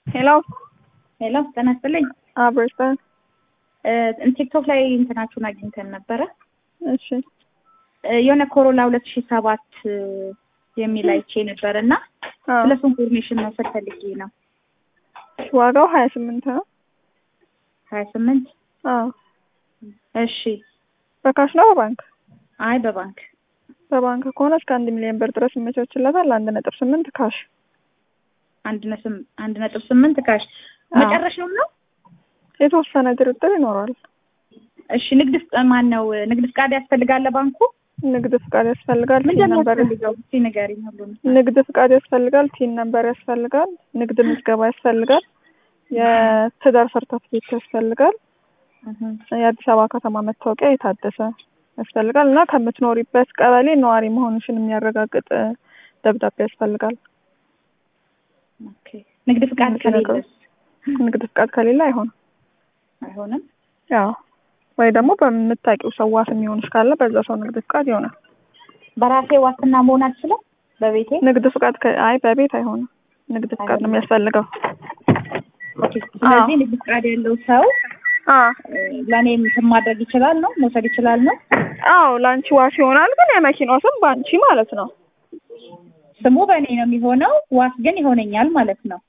ሄሎ ሄሎ ጤና ይስጥልኝ። አብርተን እ ቲክቶክ ላይ እንትናችሁን አግኝተን ነበረ እሺ እ የሆነ ኮሮላ ሁለት ሺህ ሰባት የሚል አይቼ ነበር እና አዎ ስለሱ ኢንፎርሜሽን መውሰድ ፈልጌ ነው። ዋጋው ሀያ ስምንት ነው። ሀያ ስምንት አዎ እሺ። በካሽ ነው በባንክ? አይ በባንክ በባንክ ከሆነ እስከ አንድ ሚሊዮን ብር ድረስ ይመቻችለታል። አንድ ነጥብ ስምንት ካሽ አንድ ነጥብ አንድ ነጥብ ስምንት ካሽ አዎ። መጨረሻው ነው። የተወሰነ ድርድር ይኖረዋል። እሺ ንግድ ፍቃድ ማን ነው? ንግድ ፍቃድ ያስፈልጋል ለባንኩ? ንግድ ፍቃድ ያስፈልጋል። ቲን ምንድን ነው ነበር ያስፈልገው? እስኪ ንገሪኝ ሁሉንም። ንግድ ፍቃድ ያስፈልጋል። ቲን ነበር ያስፈልጋል። ንግድ ምዝገባ ያስፈልጋል። የትዳር ሰርተፍኬት ያስፈልጋል። እህ የአዲስ አበባ ከተማ መታወቂያ የታደሰ ያስፈልጋል እና ከምትኖሪበት ቀበሌ ነዋሪ መሆንሽን የሚያረጋግጥ እ፣ ደብዳቤ ያስፈልጋል። ኦኬ። ንግድ ፍቃድ እነዚህ ነገሮች። ከሌለስ ንግድ ፍቃድ ከሌለ አይሆንም። አይሆንም? ያው ወይ ደግሞ በምታውቂው ሰው ዋስ የሚሆንሽ ካለ በዛ ሰው ንግድ ፍቃድ ይሆናል። በራሴ ዋስትና መሆን አልችልም? በቤቴ ንግድ ፍቃድ ከ- አይ በቤት አይሆንም። ንግድ ፍቃድ ነው አይሆንም። የሚያስፈልገው። ኦኬ። ስለዚህ ንግድ ፍቃድ ያለው ሰው አ እ፣ ለእኔ እንትን ማድረግ ይችላል ነው መውሰድ ይችላል ነው? አዎ ለአንቺ ዋስ ይሆናል፣ ግን የመኪናው ስም በአንቺ ማለት ነው። ስሙ በእኔ ነው የሚሆነው፣ ዋስ ግን ይሆነኛል ማለት ነው።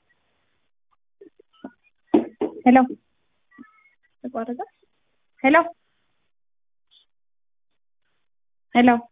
ሄሎ ተቋረጠ። ሄሎ ሄሎ